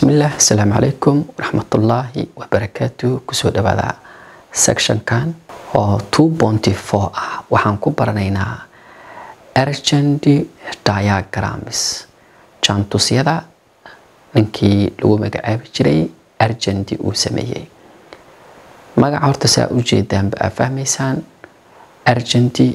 bismillaah asalaamu calaykum waraxmatullaahi wabarakaatu kusoo dhawaada sectionkan oo two ponty four ah waxaan ku baranaynaa urgent diagrams jaantusyada ninkii lagu magacaabi jiray urgenti uu sameeyey magaca horta saa ujeedaanba aa fahmaysaan urgenti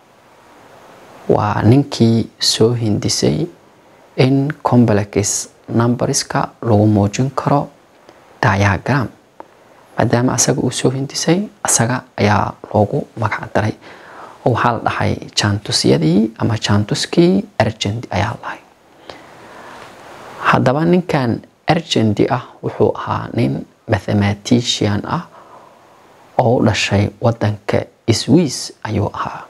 waa ninkii soo hindisay in complex numberska lagu muujin karo diagram maadaama asaga uu soo hindisay asaga ayaa loogu magac daray oo waxaa la dhahay jaantusyadii ama jaantuskii urgent ayaa la dhahay haddaba ninkan urgenti ah wuxuu ahaa nin mathematician ah oo u dhashay wadanka swiss ayuu ahaa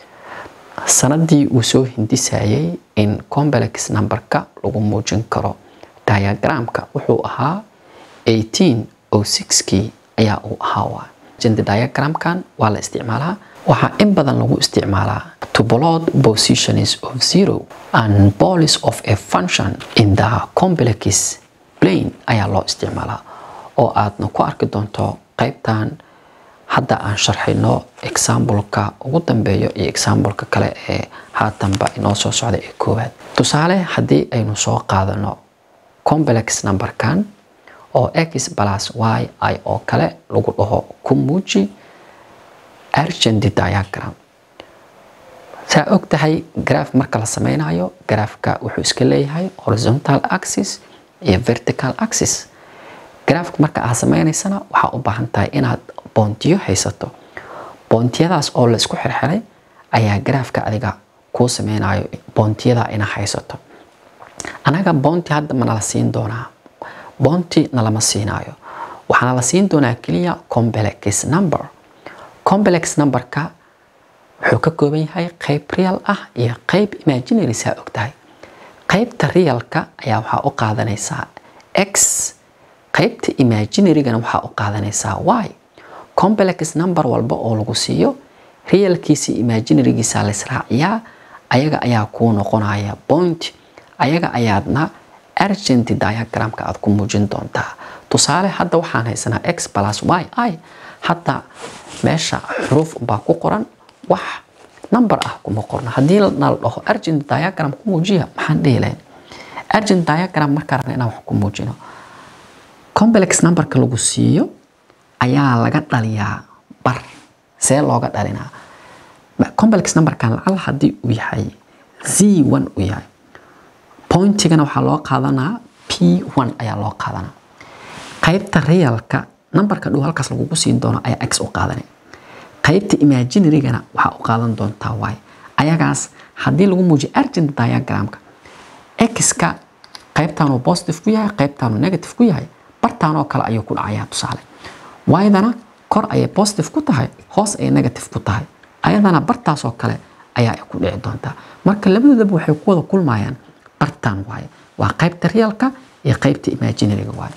sanadii uu soo hindisayay in complex numberka lagu muujin karo diagramka wuxuu ahaa eighteen o sixkii ayaa uu ahaa waa agent diagramkan waa la isticmaalaa waxaa in badan lagu isticmaalaa to plot positions of zero and poles of a function in the complex plane ayaa loo isticmaalaa oo aadna ku arki doonto qaybtan hadda aan sharxayno exambleka ugu dambeeyo iyo exambleka kale ee haatanba inoo soo socda ee koowaad tusaale haddii aynu soo qaadano complex numberkan oo x plus y i oo kale lagu dhaho ku muuji urgent diagram saa og tahay graph marka la sameynayo graafka wuxuu iska leeyahay horizontal axis iyo vertical axis graafka marka aad sameynaysana waxaa u baahan tahay inaad boontiyo haysato boontiyadaas oo la isku xirxiray ayaa graafka adiga kuu sameynayo boontiyada ina haysato anaga boonti hadda ma nala siin doonaa boonti nalama siinaayo waxaana la siin doonaa keliya complex number complex numberka wuxuu ka kooban yahay qeyb real ah iyo qeyb imaginary saa og tahay qeybta realka ayaa waxaa u qaadanaysaa x qeybta imaginarygana waxaa u qaadanaysaa y complex number walba oo lagu siiyo realkiisa imaginarygiisa laisraaciyaa ayaga ayaa kuu noqonaya point ayaga ayaadna urgent diagramka aad ku muujin doontaa tusaale hadda waxaan haysanaa x plus y i hadda meesha xuruuf baa ku qoran wax number ah kuma qorno haddii nala dhaho urgent diagram ku muujiya maxaan dhihi lahayn urgent diagram markaa rabna inaan wax ku muujino complex numberka lagu siiyo ayaa laga dhaliyaa bar see looga dhalinaa complex numberkan lacal haddii uu yahay z one uu yahay pointigana waxaa loo qaadanaa p one ayaa loo qaadanaa qaybta realka numberka dhow halkaas lagugu siin doono ayaa x u qaadanay qaybta imaginarygana waxaa u qaadan doontaa y ayagaas haddii lagu muujiyo urgent diagramka x-ka qaybtaanuu positive ku yahay qaybtaanuu negative ku yahay bartaanoo kale ayuu ku dhacayaa tusaale y-dana kor ayay positive ku tahay hoos ayay negative ku tahay ayadana bartaasoo kale ayaa ku dhici doontaa marka labadoodaba waxay ku wada kulmayaan bartaan waaye waa qaybta realka iyo qaybta imaginaryga waaye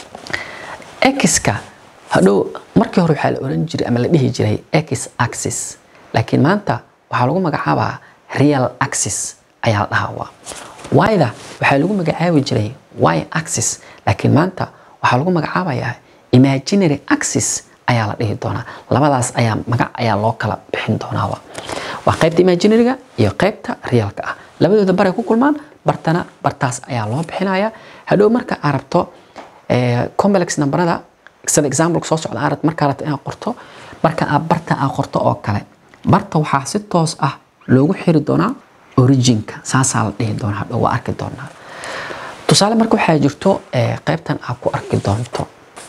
x-ka hadhow markii hore waxaa la oran jiray ama la dhihi jiray x axis laakiin maanta waxaa lagu magacaabaa real axis ayaa la dhahaa waa y-da waxaa lagu magacaabi jiray y axis laakiin maanta waxaa lagu magacaabayaa imaginary axis ayaa la dhihi doonaa labadaas ayaa magac ayaa loo kala bixin doonaa waa qaybta imaginaryga iyo qaybta realka ah labadooda baray ku kulmaan bartana bartaas ayaa loo bixinaya hadhow marka aad rabto complex numberada sida example soo socda aad markaa rabto inaad qorto marka aad barta aad qorto oo kale barta waxaa si toos ah loogu xiri doonaa originka saasaa la dhihi doonaa hadhow waa arki doonaa tusaale marka waxaa jirto qaybtan aad ku arki doonto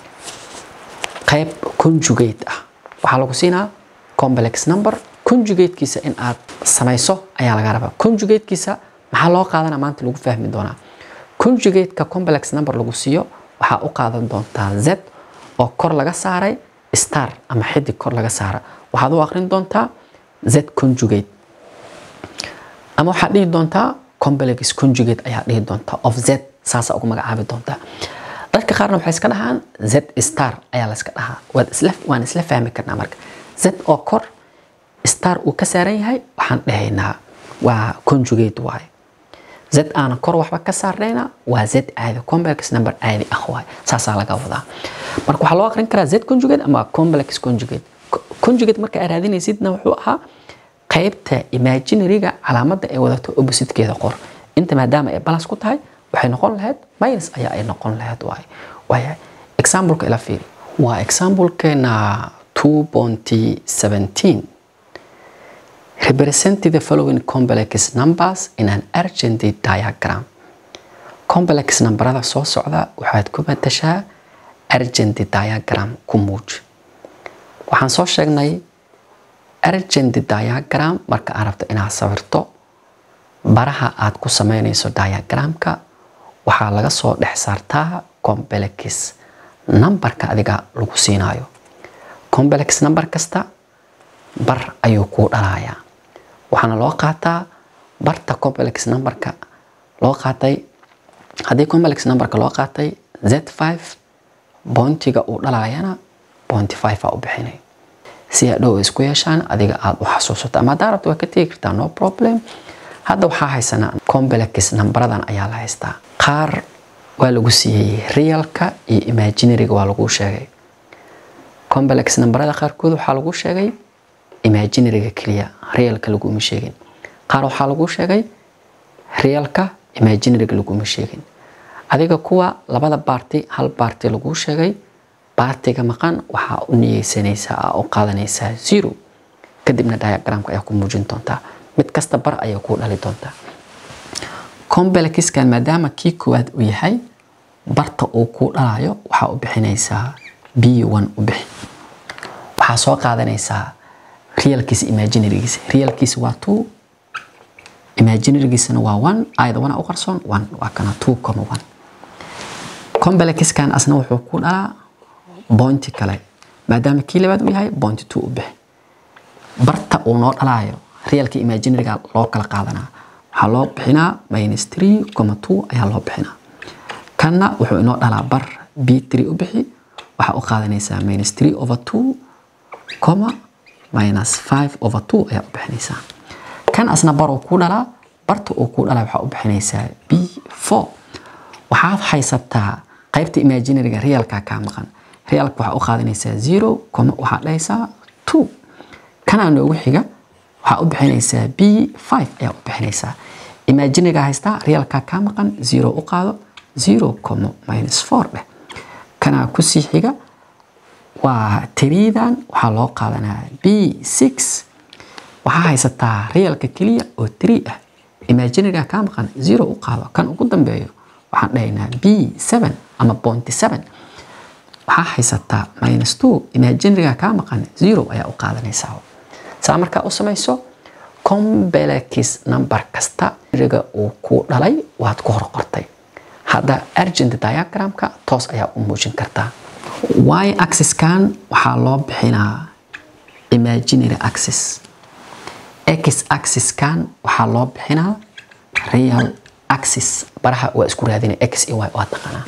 qayb conjugate ah waxaa lagu siinaa complex number conjugatekiisa in aad samayso ayaa laga rabaa conjugatekiisa maxaa loo qaadana maanta lagu fahmi doonaa conjugateka complex number lagu siiyo waxaa u qaadan doontaa z oo kor laga saaray star ama xidig kor laga saara waxaad u aqrin doontaa z conjugate ama waxaad dhihi doontaa complex conjugate ayaa dhihi doontaa of z saasa ugu magacaabi doontaa dadka qaarna waxay iska dhahaan z star ayaa la iska dhahaa waad isla waan isla fahmi karnaa marka z oo kor star uu ka saaran yahay waxaan dhahaynaa waa conjugate waaye z aan kor waxba ka saarnayna waa z caadi complex number caadi ah waay saasaa laga wadaa marka waxaa loo aqrin karaa z conjugate ama complex conjugate conjugate marka aad raadinaysidna wuxuu ahaa qaybta imaginaryga calaamadda ay wadato oppositekeeda qor inta maadaama ay balas ku tahay waxay noqon lahayd minus ayaa ay noqon lahayd waay waaya exampleka ila fiiri waa examplekeena 2.17 represent the following complex numbers in an urgent diagram complex numberada soo socda waxaad ku matashaa urgent diagram ku muuj waxaan soo sheegnay urgent diagram marka aad rabto inaad sawirto baraha aad ku sameynayso diagramka waxaa laga soo dhex saartaa complex numberka adiga lagu siinayo complex number kasta bar ayuu kuu dhalayaa waxaana loo qaataa barta complex numberka loo qaatay haddii complex numberka loo qaatay z5 boontiga uu dhalayana boonti 5 aa u bixinay si hadhow isku yeeshaan adiga aada u xasuusato ama haddaa rabto waa ka tegi kartaa no problem hadda waxaa haysanaa complex numberadan ayaa la haystaa qaar waa lagu siiyey realka iyo imaginaryga waa lagu sheegay complex numberada qaarkood waxaa lagu sheegay imaginaryga keliya realka laguma sheegin qaar waxaa lagu sheegay realka imaginaryga laguma sheegin adiga kuwa labada baarti hal baarti lagu sheegay baartiga maqan waxaa u niyeysanaysaa aa u qaadanaysaa zero kadibna diagramka ayaa ku muujin doontaa mid kasta bar ayaa kuu dhali doontaa complexkan maadaama kii koowaad uu yahay barta uu kuu dhalayo waxaa u bixinaysaa b one u bixi waxaa soo qaadanaysaa realkiisa imaginarygiisa realkiisa waa two imaginarygiisana waa one ayada wana u qarsoon one waa kana two comma one complexkan asna wuxuu ku dhalaa bointi kale maadaama kii labaad uu yahay bointi two u bixi barta uu noo dhalaayo realka imaginaryga loo kala qaadanaa waxaa loo bixinaa minus three comma two ayaa loo bixinaa kanna wuxuu inoo dhalaa bar b three u bixi waxaa u qaadanaysaa minus three over two comma minus five over two ayaa u bixinaysaa kan asna bar uu ku dhalaa barta uu ku dhalaa waxaa u bixinaysaa b four waxaad haysataa qaybta imaginaryga realka kaa maqan realka waxaa u qaadanaysaa zero comma waxaad dhahaysaa two kanaa noogu xiga waxaa u bixinaysaa b five ayaa u bixinaysaa imaginaryga haystaa realka kaa maqan zero u qaado zero comma minus four dheh kanaa kusii xiga waa tiriidan waxaa loo qaadanaa b six waxaa haysataa realka keliya oo three ah imaginaryga kaa maqan zero u qaado kan ugu dambeeyo waxaan dhahaynaa b seven ama bointy seven waxaa haysataa minus two imaginaryga kaa maqan zero ayaa u qaadanaysaa saa markaa u samayso complex number kasta riga uu ku dhalay waad ku hor qortay hadda urgent diagramka toos ayaa u muujin kartaa y axiskan waxaa loo bixinaa imaginary axis x axiskan waxaa loo bixinaa real axis baraha waa isku raadina x iyo y waa taqaanaa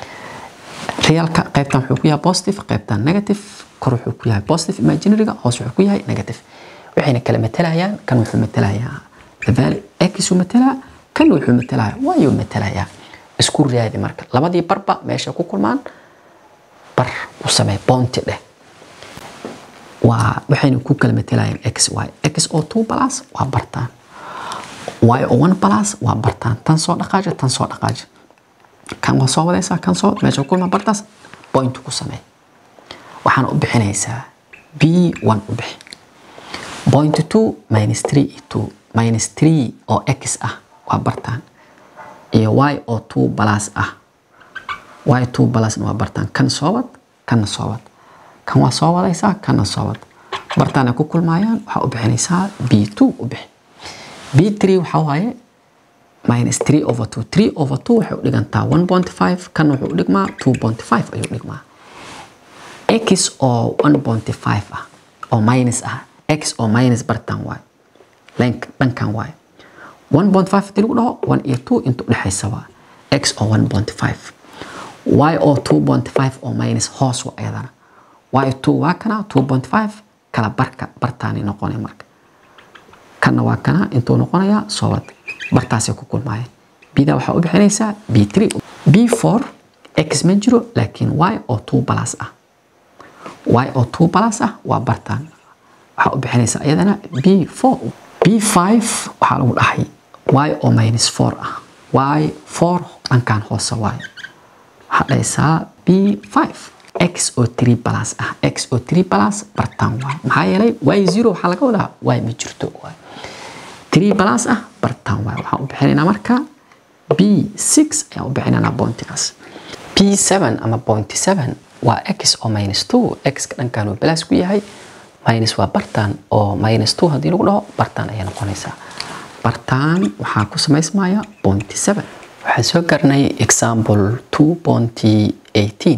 realka qaybtan wuxuu ku yahay positive qaybtan negative kor wuxuu ku yahay positive imaginaryga hoos wuxuu ku yahay negative waxayna kala matalayaan kan wuxuu matalayaa the value x uu matalaa kan wuxuu matalayaa y uu matalayaa isku raadi marka labadii barba meesha ku kulmaan bar u samee bounty dheh waa waxayna ku kala matalayaan x y x oo two plus waa bartaan y oo one plus waa bartaan tan soo dhaqaaja tan soo dhaqaaja kan waa soo wadaysaa kan soo meesha ku kulmaan bartaas point ku samee waxaana u bixinaysaa b one u bixi point two minus three iyo two minus three oo x ah waa bartaan iyo y oo two plus ah y two plusna waa bartaan kan soobad kanna soobad kan waa soo wadaysaa kanna soobad bartaana ku kulmaayaan waxaa u bixinaysaa b two u bixi b three waxaa waaye minus three over two three over two waxay u dhigantaa one point five kan wuxuu u dhigmaa two point five ayuu dhigmaa x oo one point five ah oo minus ah x oo minus bartan waay dhankan waay one point five hadii lagu dhaho one iyo two inta udhexaysa waa x oo one point five y oo two point five oo minus hoos wa ayadana y two waa kana two point five kala barka bartaani noqonay marka kana waa kana intuu noqonayaa soobad bartaasay ku kulmaayeen bda waxaa u bixinaysaa b3 b4 x ma jiro laakiin y oo 2 plus ah y oo 2 plus ah waa bartaan waxaa u bixinaysaa iyadana b4 b5 waxaa lagu dhahay y oo minus 4 ah y 4 dhankan hoose waay waxaa dhahaysaa b5 x oo 3 plus ah x oo 3 plus bartaan waay maxaa yeelay y 0 waxaa laga wadaa y ma jirto waay 3 plus ah bartaan waay waxaan u bixinaynaa marka b6 ayaan u bixinaynaa bointigaas b7 ama point 7 waa x oo minus 2 x ka dhankan uu balaas ku yahay minus waa bartaan oo minus 2 haddii lagu dhaho bartaan ayay noqonaysaa bartaan waxaa ku samaysmaya point 7 waxaan soo garnay example 2.18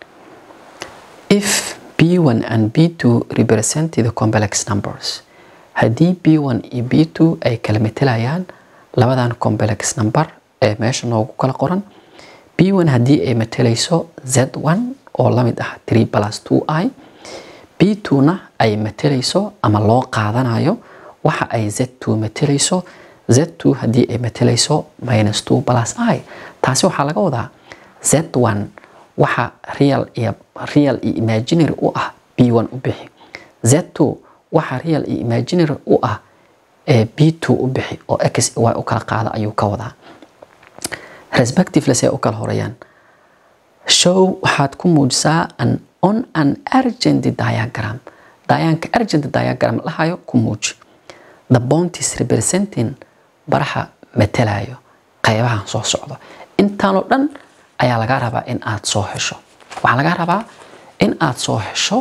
if b1 and b2 represent the complex numbers haddii b1 iyo b2 ay kala metelayaan labadan complex number ee meesha noogu kala qoran b1 haddii ay matelayso z1 oo la mid ah 3 plus 2i b2na ay matelayso ama loo qaadanayo waxa ay z2 matelayso z2 haddii ay matelayso minus 2 plus i taasi waxaa laga wadaa z1 waxa real iyo real iyo imaginary u ah b1 u bixi z2 waxa real iyo imaginary u ah ee b2 u bixi oo x y u kala qaada ayuu ka wadaa respectively say u kala horeeyaan show waxaad ku muujisaa an on an urgent diagram dayaanka urgent diagram lahayo ku muuji the bounties representing baraha matelayo qaybahan soo socdo intaanoo dhan ayaa laga rabaa in aad soo hesho waxaa laga rabaa in aad soo hesho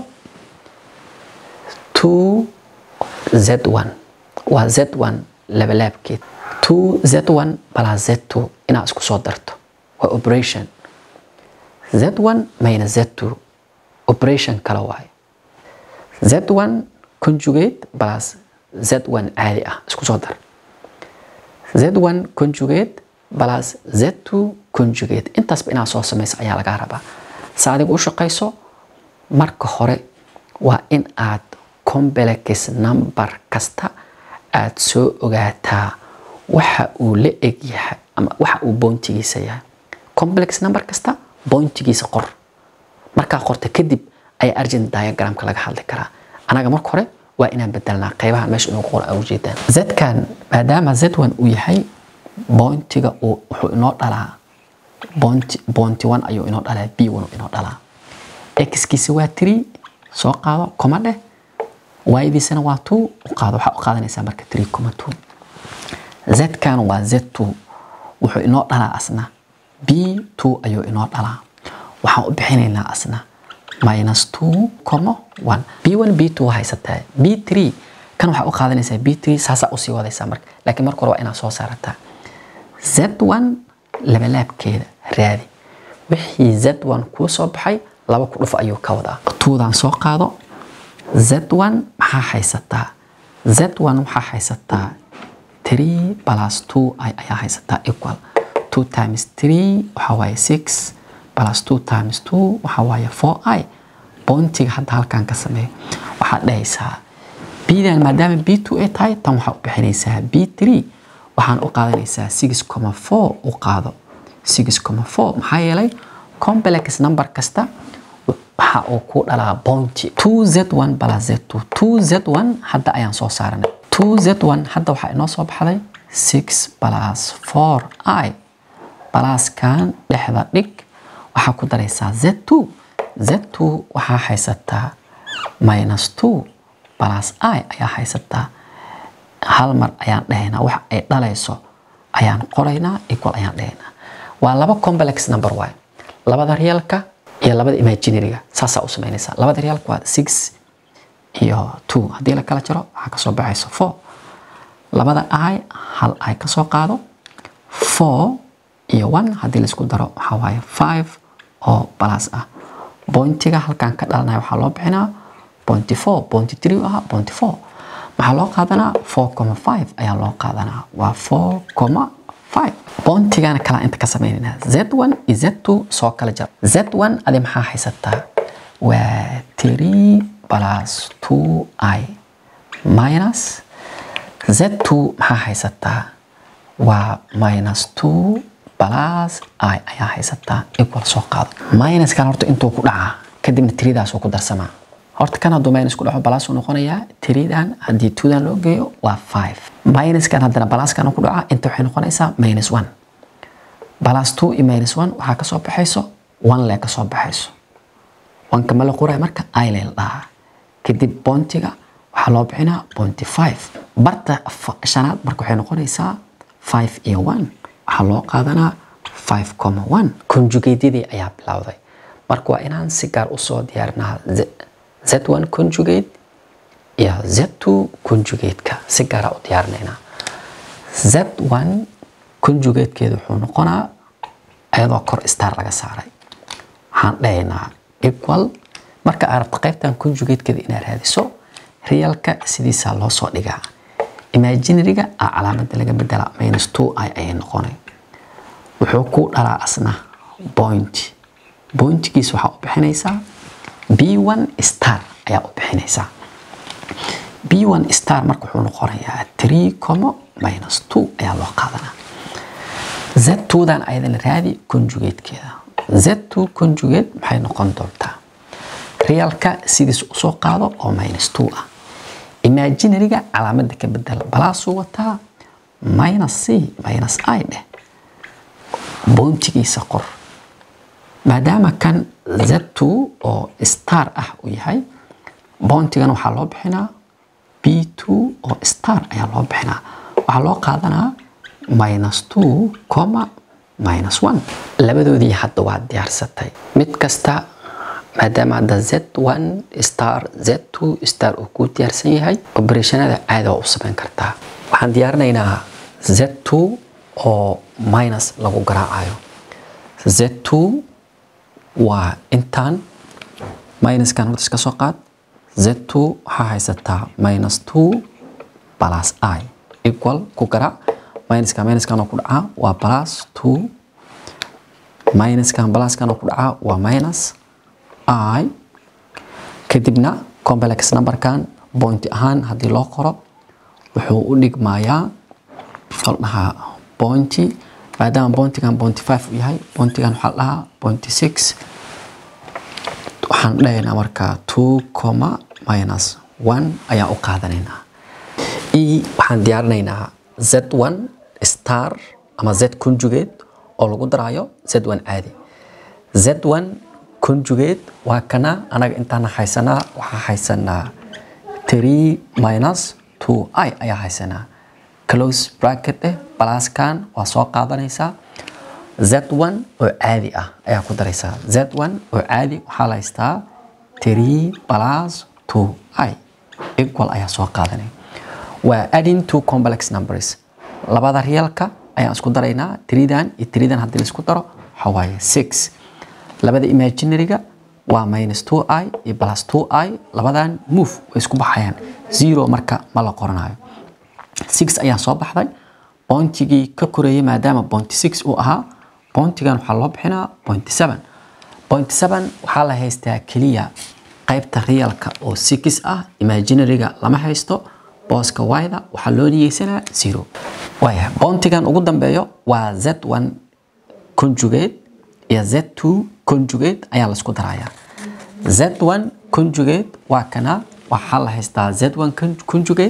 2z1 waa z1 labalaabkeed 2z1 plus z2 inaad isku soo darto waa operation z1 minus z2 operation kale waaye z1 conjugate plus z1 caadi ah isku soo dar z1 conjugate plus z2 conjugate intaasba inaad soo samayso ayaa lagaa rabaa sa adigu u shaqayso marka hore waa in aad complex number kasta aad soo ogaataa waxa uu la eg yahay ama waxa uu boontigiisa yahay complex number kasta boontigiisa qor markaa qorta kadib ayaa argent diagramka laga hadli karaa anaga marka hore waa inaan bedelnaa qaybaha meesha inuu qor u jeedaan zkan maadaama z1 uu yahay boontiga uu wuxuu inoo dhalaa boonti boonti one ayuu inoo dhalaa b one inoo dhalaa xkiisa waa three soo qaado koma dheh y-diisana waa two u qaado waxaa u qaadanaysaa marka three coma two zkan waa z2 wuxuu inoo dhalaa asna b2 ayuu inoo dhalaa waxaan u bixinaynaa asna minus 2 comma 1 b1 b2 waa haysataa b3 kan waxaa u qaadanaysaa b3 saasaa usii wadaysaa marka laakiin marka hore waa inaad soo saarataa z1 labalaabkeeda raadi wixii z1 kuu soo baxay laba ku dhuf ayuu ka wadaa tuudan soo qaado z1 maxaa haysataa z1 waxaa haysataa 3 plus 2 i ayaa haysataa equal 2 times 3 waxaa waaye 6 plus 2 times 2 waxaa waaye 4i boontiga hadda halkan ka sameeyo waxaad dhahaysaa bdan maadaama b2 ay tahay tan waxaa u bixinaysaa b3 waxaan u qaadanaysaa 6,4 u qaado 6,4 maxaa yeelay complex number kasta waxa uu ku dhalaa bounty 2z1 plus z2 2z1 hadda ayaan soo saaranay 2z1 hadda waxaa inoo soo baxday 6 plus 4i balaskan dhexda dhig waxaa ku daraysaa z2 z2 waxaa haysataa minus 2 plus i ayaa haysataa hal mar ayaan dhahaynaa wax ay dhalayso ayaan qoraynaa equal ayaan dhahaynaa waa laba complex number waay labada reelka iyo labada imaginaryga saasaa u samaynaysaa labada reelka waa 6 iyo 2 haddii la kala jaro waxaa kasoo baxaysa 4 labada i hal i kasoo qaado 4 iyo 1 haddii laisku daro waxaa waaye 5 oo plus ah bointiga halkan ka dhalanaya waxaa loo bixinaa bointi 4 bointi 3 ah bointi 4 maxaa loo qaadanaa 4,5 ayaa loo qaadanaa waa 4,5 boontigana kala inta ka sameynaynaa z1 iyo z2 soo kala jar z1 adi maxaa haysataa waa 3 plus 2i minus z2 maxaa haysataa waa minus two plus i ayaa haysataa equal soo qaado minuskan horta intuu ku dhacaa kadibna tiridaasuu ku darsamaa horta kan hadduu minus ku dhaco balaasuu noqonayaa tiridan haddii twodan loo geeyo waa five minuskan haddana balaskan ku dhaca inta waxay noqonaysaa minus one balas two iyo minus one waxaa kasoo baxayso one lee kasoo baxayso wanka ma la qoray marka i lee la dhahaa kadib bontiga waxaa loo bixinaa bonti five barta shanaad marka waxay noqonaysaa five iyo one waxaa loo qaadanaa five comma one conjugatedii ayaa bilowday marka waa inaan si gaar usoo diyaarinaa z1 conjugate iyo z2 conjugate-ka si gaara u diyaarinaynaa z1 conjugate-keedu wuxuu noqonaa iyadoo kor star laga saaray waxaan dhahaynaa equal marka aad rabto qaybtan conjugate-keeda inaad raadiso realka sidiisaa loo soo dhigaa imaginary-ga a calaamada laga bedela minus two i ayay noqonay wuxuu ku dhalaa asna point pointkiis waxaa u bixinaysaa b1 star ayaa u bixinaysaa b1 star marka wuxuu noqonayaa three comma minus two ayaa loo qaadanaa z2dan ayadana raadi conjugate-keeda z2 conjugate maxay noqon doontaa realka sidiis usoo qaado oo minus two ah imaginary-ga calaamada ka bedela balaasuu wataa minus c minus i dheh boontigiisa qor maadaama kan z2 oo star ah uu yahay boontigan waxaa loo bixinaa b2 oo star ayaa loo bixinaa waxaa loo qaadanaa minus two comma minus one labadoodii hadda waa diyaarsatay mid kasta maadaama hadda z1 star z2 star uu ku diyaarsan yahay operationada caada waa u samayn kartaa waxaan diyaarinaynaa z2 oo minus lagu garaacayo z2 waa intaan minuskan horta iska soo qaad z2 waxaa haysataa minus two plus i equal ku garaac minuskan minuskan oo ku dhacaa waa plus two minuskan pluskan oo ku dhacaa waa minus i kadibna complex numberkan point ahaan haddii loo qoro wuxuu u dhigmayaa dhahaa pointy maadaama pointigan pointy five uu yahay pointigan waxaa la dhahaa pointy six waxaan dhahaynaa markaa two comma minus one ayaan u qaadanaynaa e waxaan diyaarinaynaa z1 star ama z conjugate oo lagu daraayo z1 caadi z1 conjugate waa kana anaga intaana haysanaa waxaa haysanaa three minus two i ayaa haysanaa close bracket eh balaskan waa soo qaadanaysaa z1 oo caadi ah ayaa ku daraysaa z1 oo caadi waxaa la haystaa three plus two i equal ayaa soo qaadanaya waa adding two complex numbers labada reelka ayaan isku daraynaa tridan iyo tridan haddii laisku daro waxaa waaye six labada imaginaryga waa minus two i iyo plus two i labadan move way isku baxayaan zero marka ma la qoranayo six ayaa soo baxday bointigii ka koreeyay maadaama bointy six uu ahaa bointigan waxaa loo bixinaa bointy seven bointy seven waxaa la haystaa keliya qaybta realka oo six ah imaginaryga lama haysto booska wayda waxaa loo niyeysanaa zero waaya bointigan ugu dambeeyo waa z1 conjugate iyo z2 conjugate ayaa laisku darayaa z1 conjugate waa kana waxaa la haystaa z1 conjugate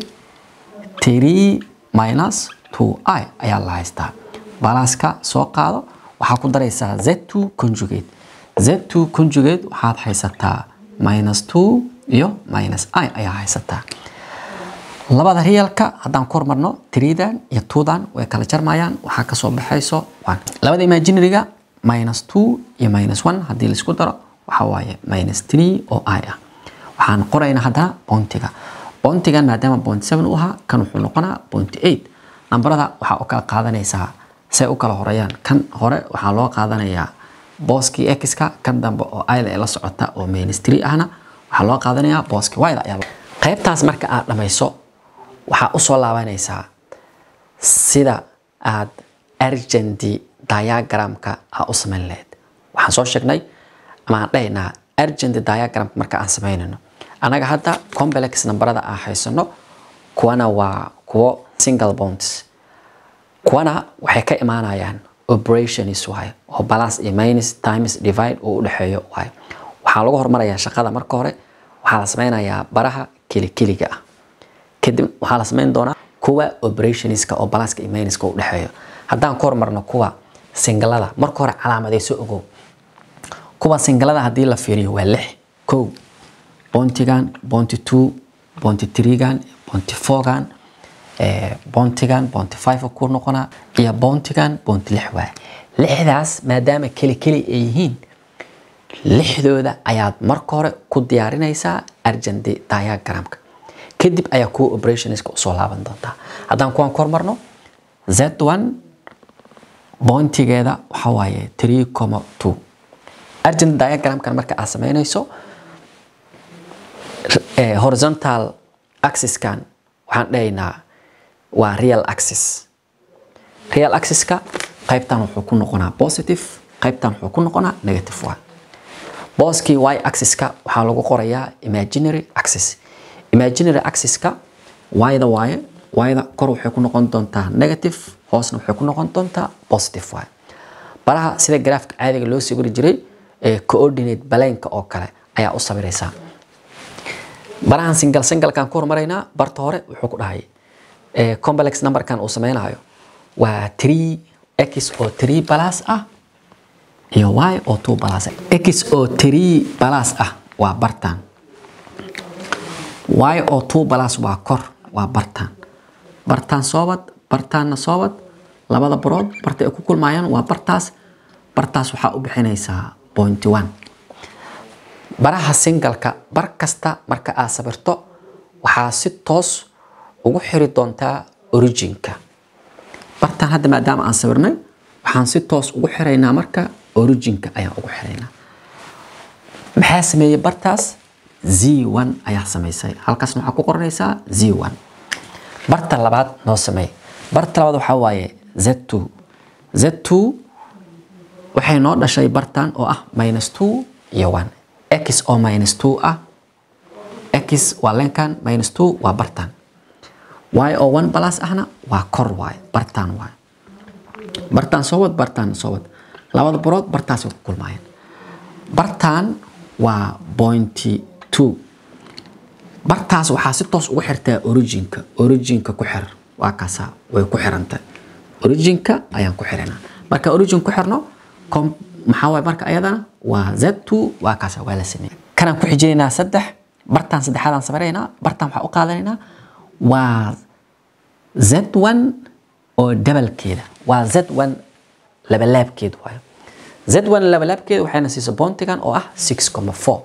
3 minus 2i ayaa la haystaa balaaska soo qaado waxaa ku daraysaa z2 conjugate z2 conjugate waxaad haysataa minus 2 iyo minus i ayaa haysataa labada reelka haddaan ku hormarno tridan iyo twodan way kala jarmayaan waxaa kasoo baxayso one labada imaginaryga minus two iyo minus one haddii laisku daro waxaa waaye minus three oo i ah waxaan qoraynaa haddana bountiga bountigan maadaama point seven u ahaa kan wuxuu noqonaa point eight nambarada waxaa u kala qaadanaysaa say u kala horeeyaan kan hore waxaa loo qaadanayaa booskii x-ka kan dambe oo ida ee la socota oo minus three ahna waxaa loo qaadanayaa booskii y-da ayaa qaybtaas marka aad dhamayso waxaa usoo laabanaysaa sida aad argenty diagramka a u samayn lahayd waxaan soo sheegnay ama aan dhahaynaa argenty diagramka marka aan samaynayno anaga hadda complex nambarada aan haysano kuwana waa kuwo single bonds kuwana waxay ka imaanayaan operations waaye oo balance iyo minus times divide uu u dhexeeyo waaye waxaa lagu hormarayaa shaqada marka hore waxaa la sameynayaa baraha kelikeliga ah kadib waxaa la sameyn doonaa kuwa operationska oo balanska iyo minuska u dhexeeyo haddaan ku hormarno kuwa singalada marka hore calaamadayso ogow kuwa singalada haddii la fiiriyo waa lix kow bontigan bonti two bonti threegan bonti fourgan bontigan bonti five ku noqonaa iyo bontigan bonti lix waay lixdaas maadaama keli keli ay yihiin lixdooda ayaad marka hore ku diyaarinaysaa argenti diagramka kadib ayaa kuwa operationska usoo laaban doontaa haddaan kuwaan ku hormarno z one bointigeeda waxaa waaye three comma two argent diagramkan marka aad sameynayso horizontal axiskan waxaan dhahaynaa waa real axis real axiska qaybtan wuxuu ku noqonaa positive qaybtan wuxuu ku noqonaa negative waa booskii y axiska waxaa lagu qorayaa imaginary axis imaginary axiska yda waaye yda kor waxay ku noqon doontaa negative hoosna waxay ku noqon doontaa positive waaye baraha sida graafka caadiga loo sawiri jiray ee coordinate baleenka oo kale ayaa u sawiraysaa barahan single singlekan ku hormaraynaa barta hore wuxuu ku dhahay complex numberkan uu sameynayo waa 3 x oo 3 plus ah iyo y oo 2 plus x oo 3 plus ah waa bartan y oo 2 plus waa kor waa bartan bartan soobad bartaanna soobad labada barood barta ay ku kulmayaan waa bartaas bartaas waxaa u bixinaysaa point one baraha singalka bar kasta marka aad sabirto waxaa si toos ugu xiri doontaa originka bartan hadda maadaama aan sawirnay waxaan si toos ugu xiraynaa marka originka ayaan ugu xiraynaa maxaa sameeyey bartaas z one ayaa samaysay halkaasna waxaa ku qoranaysaa z one barta labaad noo sameey barta labaad waxaa waaye z two z two waxay noo dhashay bartan oo ah minus two iyo one x oo minus two ah x waa lenkan minus two waa bartan y oo one plus ahna waa kor waay bartan waay bartan soowad bartan soowad labada barood bartaasay ku kulmaayeen bartan waa pointy two bartaas waxaa si toos ugu xirtaa originka originka ku xir waa kaasaa way ku xirantay originka ayaan ku xiranaa marka origin ku xirno maxaa waay marka ayadana waa z two waa kaasa waa la sameeyey kanaan ku xijinaynaa saddex bartaan saddexaadaan sameynaynaa bartaan waxaa u qaadanaynaa waa z one oo dabalkeeda waa z one labalaabkeed waayo z one labalaabkeeda waxayna siisa bontigan oo ah six comma four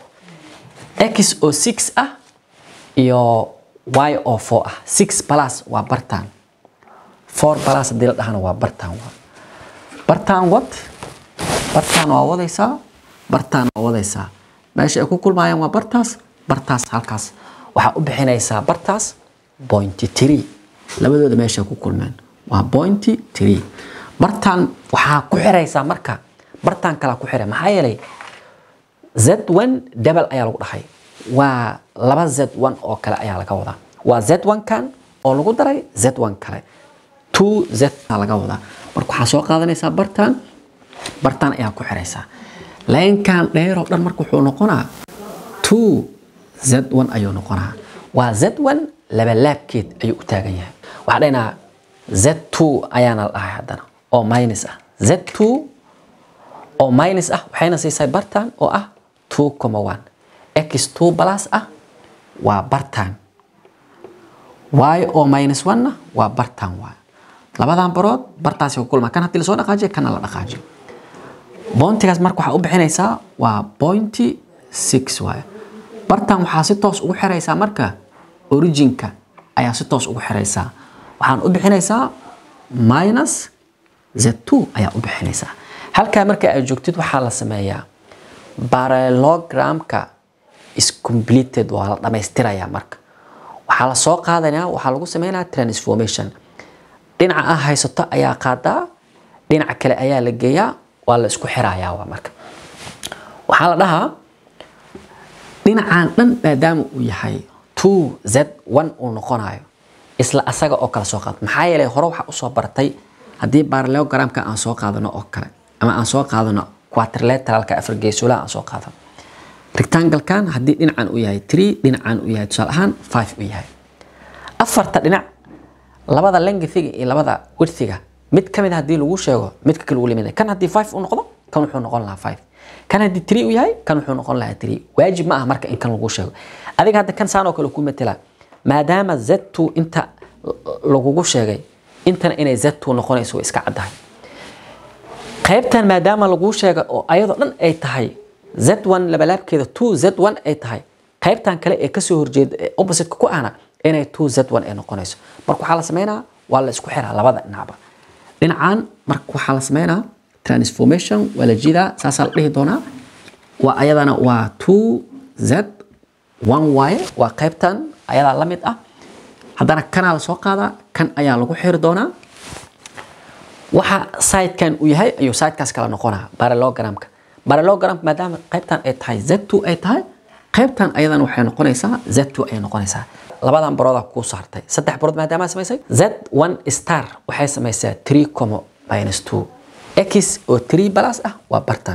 x oo six ah iyo y oo four ah six plus waa bartaan four plus haddii la dhahana waa bartaan waa bartaan wad bartaan waa wadaysaa bartaan waa wadaysaa meesha ay ku kulmaayaan waa bartaas bartaas halkaas waxaa u bixinaysaa bartaas pointy three labadooda meesha ku kulmeen waa pointy three bartaan waxaa ku xiraysaa marka bartaan kalaa ku xiray maxaa yeelay z one double ayaa lagu dhahay waa laba z one oo kale ayaa laga wadaa waa z one kan oo lagu daray z one kale two z laga wadaa marka waxaa soo qaadanaysaa bartaan bartaan ayaa ku xiraysaa laynkan dheer oo dhan marka wuxuu noqonaa two z one ayuu noqonaa waa z one labalaabkeed ayuu u taagan yahay waxaa dhaynaa z two ayaana la dhahay haddana oo minus ah z two oo minus ah waxayna siisay bartaan oo ah two comma one x two plus ah waa bartaan y oo minus one na waa bartaan waay labadan barood bartaasi ku kulmaa kan haddii lasoo dhaqaajiyo kana la dhaqaajiyo boontigaas marka waxaa u bixinaysaa waa pointy six waaye bartan waxaa si toos ugu xiraysaa marka originka ayaa si toos ugu xiraysaa waxaan u bixinaysaa minus z two ayaa u bixinaysaa halkaa marka aad joogtid waxaa la sameeyaa parallelogramka is completed waa la dhamaystirayaa marka waxaa la soo qaadanayaa waxaa lagu sameynayaa transformation dhinaca ah haysato ayaa qaadaa dhinaca kale ayaa la geeyaa waa la isku xirayaa waa marka waxaa la dhahaa dhinacan dhan maadaama uu yahay two z one uu noqonayo isla asaga oo kala soo qaad maxaa yeelay hore waxaa usoo bartay haddii parallelogramka aan soo qaadano oo kale ama aan soo qaadano quadrilateralka afar geesolaha aan soo qaadano rectanglekan haddii dhinacan uu yahay three dhinacan uu yahay tusaale ahaan five uu yahay afarta dhinac labada lengthiga iyo labada widthiga mid ka mid a haddii lagu sheego midka kale uu limid kan haddii five uu noqdo kan wuxuu noqon lahaa five kan haddii three uu yahay kan wuxuu noqon lahaa three waajib ma aha marka in kan lagu sheego adiga hadda kan saan oo kale ku matela maadaama z2 inta lagugu sheegay intana inay z2 noqonayso way iska caddahay qaybtan maadaama laguu sheega oo ayadoo dhan ay tahay z1 labalaabkeeda 2 z1 ay tahay qaybtan kale ee kasoo horjeeda ee opposite ku ahna inay 2 z1 ay noqonayso marka waxaa la sameynaa waa la isku xiraa labada dhinacba dhinacan marka waxaa la sameynaa transformation waa la jidaa saasaa la dhihi doonaa waa ayadana waa 2 z 1 waaye waa qaybtan ayadaa la mid ah haddana kanaa la soo qaadaa kan ayaa lagu xiri doonaa waxa sidekan uu yahay ayuu sidekaas kala noqonaa parallelogramka parallelogramka maadaama qaybtan ay tahay z2 ay tahay qaybtan ayadan waxay noqonaysaa z2 ayay noqonaysaa labadan barooda kuu saartay saddex barood maadaama samaysay z1 star waxay samaysaa 3 como minus 2 x oo 3 plus ah waa bartan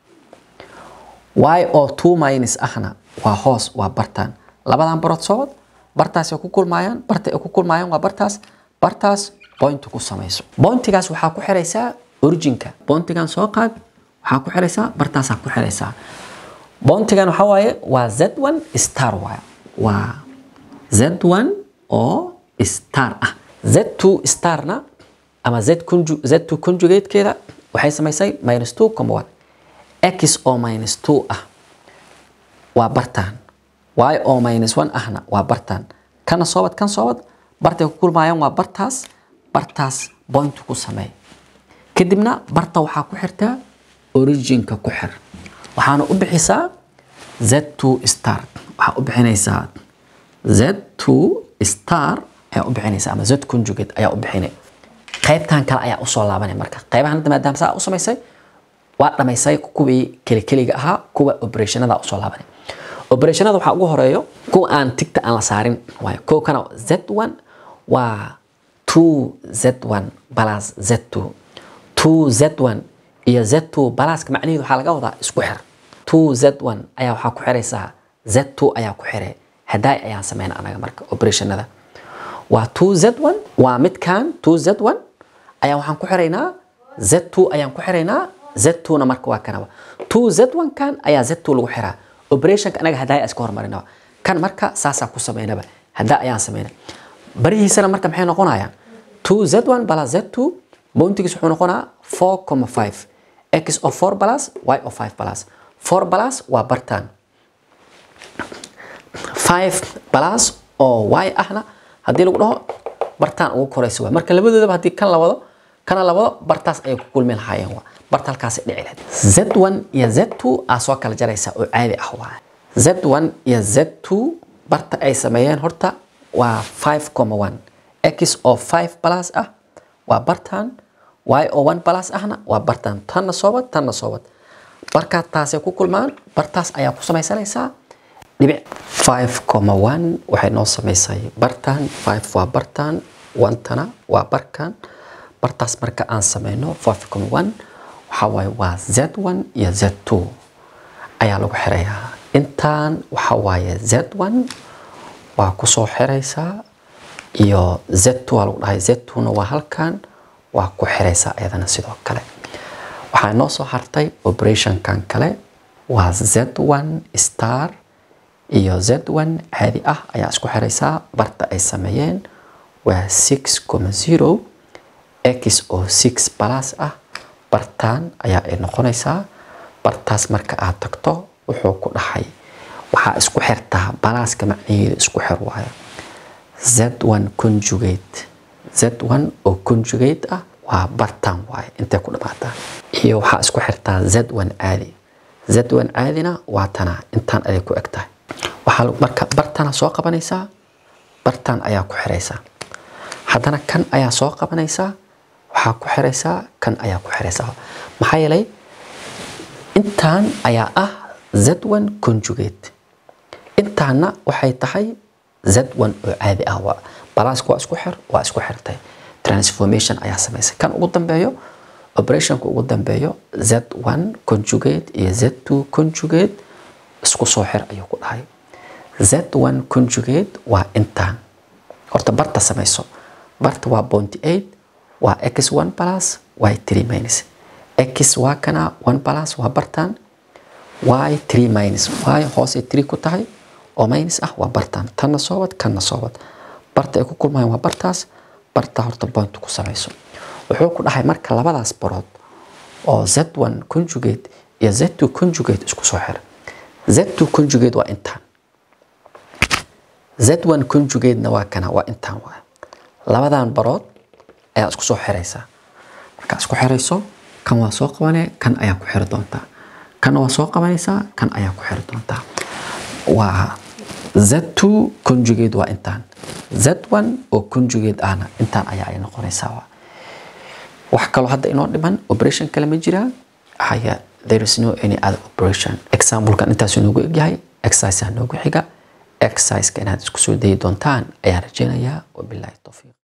y oo 2 minus ahna waa hoos waa bartan labadan barood sood bartaas ay ku kulmaayaan barta ay ku kulmaayaan waa bartaas bartaas point ku samayso pointigaas waxaa ku xiraysaa originka pointigan soo qaad waxaa ku xiraysaa bartaasaa ku xiraysaa pointigan waxaa waaye waa z1 star waaye waa z1 oo star ah z2 starna ama z conju z2 conjugatekeeda waxay samaysay minus 2 comma 1 x oo minus 2 ah waa bartaan y oo minus 1 ahna waa bartaan kana soobad kan soobad bartay ku kulmaayaan waa bartaas bartaas point ku sameey kadibna barta waxaa ku xirtaa originka ku xir waxaana u bixisaa z2 star waxaa u bixinaysaa z2 star ayaa u bixinaysaa ama z conjugate ayaa u bixinay qaybtan kale ayaa usoo laabanay marka qaybahan hadda maadaama saa u samaysay waa dhamaysay kuwii kelikeliga ahaa kuwa operationada usoo laabanay operationada waxaa ugu horeeyo kuwa aan tigta aan la saarin waayo kow kana z1 waa 2z1 plus z2 2z1 iyo z2 pluska macnaheedu waxaa laga wadaa isku xir 2z1 ayaa waxaa ku xiraysaa z2 ayaa ku xiray hadaay ayaan sameyn anaga marka operationada waa 2z1 waa midkan 2z1 ayaa waxaan ku xiraynaa z2 ayaan ku xiraynaa z2na marka waa kanaba 2z1 kan ayaa z2 lagu xiraa operationka anaga hadaay iska hormarinaba kan marka saasaa ku sameynaba hadaa ayaan sameyna barihiisana marka maxay noqonayaan 2z1 plus z2 bountigiis wuxuu noqonaa 4,5 x oo 4 plus y oo 5 plus 4 plus waa bartaan 5 plus oo y ahna haddii lagu dhaho bartaan ugu koraysa waa marka labadoodaba haddii kan la wado kana la wado bartaas ayay ku kulmi lahaayeen waa barta halkaasi dhici lahayd z1 iyo z2 aa soo kala jaraysa oo caadi ah waa z1 iyo z2 barta ay sameeyeen horta waa 5,1 x oo 5 plus ah waa bartan y oo 1 plus ahna waa bartan tanna soobad tanna soobad markaa taasay ku kulmaan bartaas ayaa ku samaysanaysaa dhibic 5,1 waxay noo samaysay bartan 5 waa bartan 1 tana waa barkan bartaas marka aan sameyno 5,1 waxaa waaye waa z1 iyo z2 ayaa lagu xirayaa intaan waxaa waaye z1 waa kusoo xiraysaa iyo z2 waa lagu dhahay z2na waa halkan waa ku xiraysaa iyadana sidoo kale waxaa noo soo hartay operationkan kale waa z1 star iyo z1 caadi ah ayaa isku xiraysaa barta ay sameeyeen waa 6,0 x oo 6 plus ah bartaan ayaa ay noqonaysaa bartaas marka aad tagto wuxuu ku dhahay waxaa isku xirtaa balaaska macnaheedu isku xir waayo z1 conjugate z1 oo conjugate ah waa bartaan waaye intay ku dhamaataa iyo waxaa isku xirtaa z1 caadi z1 caadina waa tana intaan aday ku eg tahay waxaa marka bartana soo qabanaysaa bartaan ayaa ku xiraysaa haddana kan ayaa soo qabanaysaa waxaa ku xiraysaa kan ayaa ku xiraysaa maxaa yeelay intaan ayaa ah z1 conjugate intaana waxay tahay z1 oo caadi ah waa balaaska waa isku xir waa isku xirtay transformation ayaa samaysa kan ugu dambeeyo operationka ugu dambeeyo z1 conjugate iyo z2 conjugate isku soo xir ayuu ku dhahay z1 conjugate waa intaan horta barta samayso barta waa point 8 waa x1 plus y3 minus x waa kana 1 plus waa bartan y3 minus y hoose 3 ku tahay oo minus ah waa bartan tanna soo wad kanna soo wad barta ay ku kulmayaan waa bartaas barta horta point ku samayso wuxuu ku dhahay marka labadaas barood oo z1 conjugate iyo z2 conjugate isku soo xir z2 conjugate waa intaan z1 conjugate-na waa kana waa intaan waa labadan barood ayaa isku soo xiraysaa markaa isku xirayso kan waa soo qabanee kan ayaa ku xiri doontaa kan waa soo qabanaysaa kan ayaa ku xiri doontaa waa z2 conjugate waa intaan z1 oo conjugate ahna intaan ayaa ay noqonaysaa waa wax kaloo hadda inoo dhiman operation kale ma jiraa haya there is no any other operation examplekan intaasuu noogu egyahay exercise noogu xiga exerciseka inaad isku soo dayi doontaan ayaan rajeynayaa wabilaahi towfiiq